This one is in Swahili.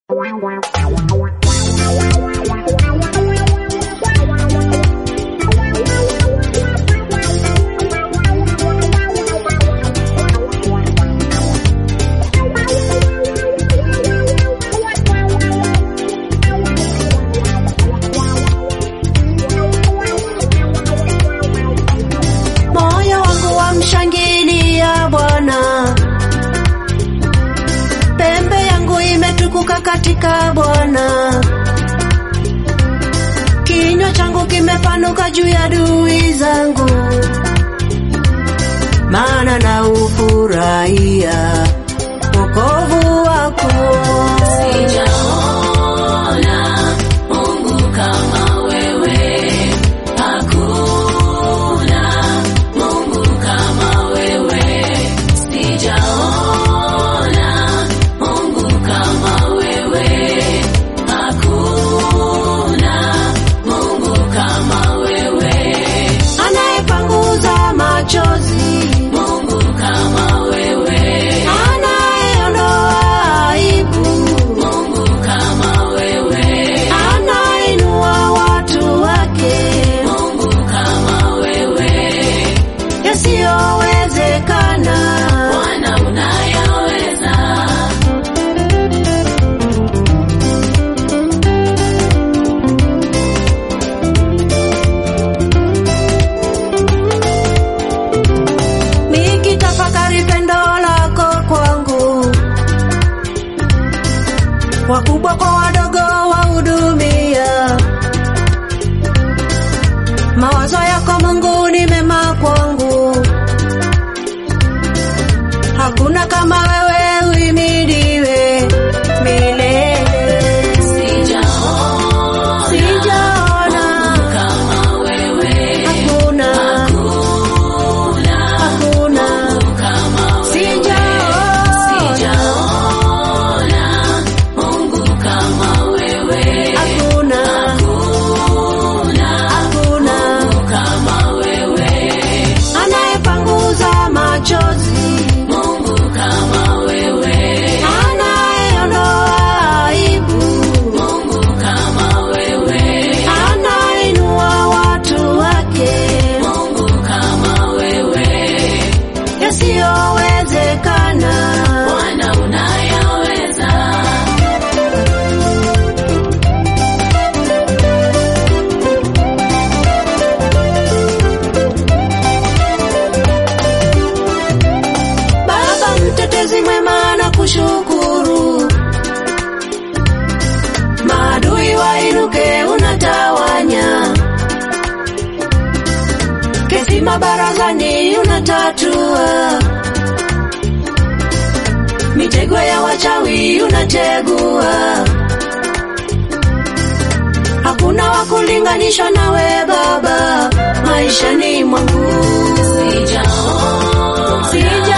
Moyo wangu wamshangilia Bwana, pembe yangu imetukuka katika Bwana, kinywa changu kimepanuka juu ya adui zangu, maana na ufurahia wokovu wako. Sijaona Mungu kama wewe, hakuna Mungu kama wewe. Sijaona Mungu kama wewe, hakuna Mungu kama wewe. Anayepanguza machozi, Mungu kama wewe, anayeondoa aibu, Mungu kama wewe, anainua watu wake Mungu kama wewe. yasiyowezekana. Bwana unayaweza, Nikitafakari pendo lako kwangu, wakubwa kwa wadogo wahudumia. Mawazo yako Mungu ni mema kwangu, hakuna kama wewe, uhimidiwe milele. sijaona Sijaona kama wewe, hakuna, hakuna hakuna, kama wewe. sijaona Sijaona Mungu kama wewe, hakuna, hakuna hakuna. kama wewe, anayepanguza machozi, Mungu kama wewe, anayeondoa aibu, Mungu kama wewe, anainua watu wake Mungu kama wewe. yasiyowezekana. Bwana unayaweza, Baba mtetezi mwema, na kushukuru, maadui wainuke, unatawanya kesi mabarazani, unatatua mitego ya wachawi, unategua. Hakuna wa kulinganishwa nawe Baba, maishani mwangu sijaona sija